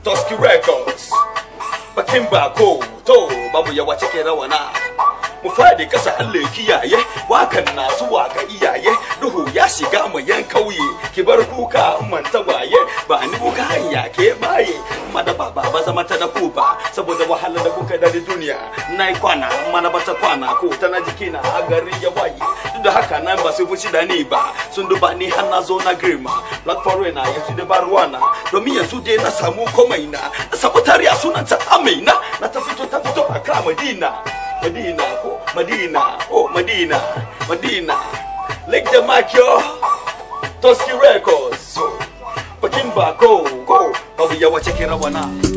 Tusky Records bakin bako to babu yawa cikin rawana mu fadi kasa Allah kiyaye wakan na zuwa ga iyaye duhu ya shiga mu yan kauye ki bar kuka manta waye ba ni kuka hanya ke baye mada baba ba zama ta da kuba saboda wahala da kuka da duniya nai kwana mana bata kwana ko ta na jikina a garin ya waye duk da haka nan ba su fushi da ni ba sun duba ni har na zo na girma black foreigner yanzu da baruwana domin yanzu dai na samu komai na na samu tariya sunan ta amina na ta fito ta fito a ka madina madina ko madina oh madina madina like the makyo Tusky Records bakin bako ko babu yawa cikin rawana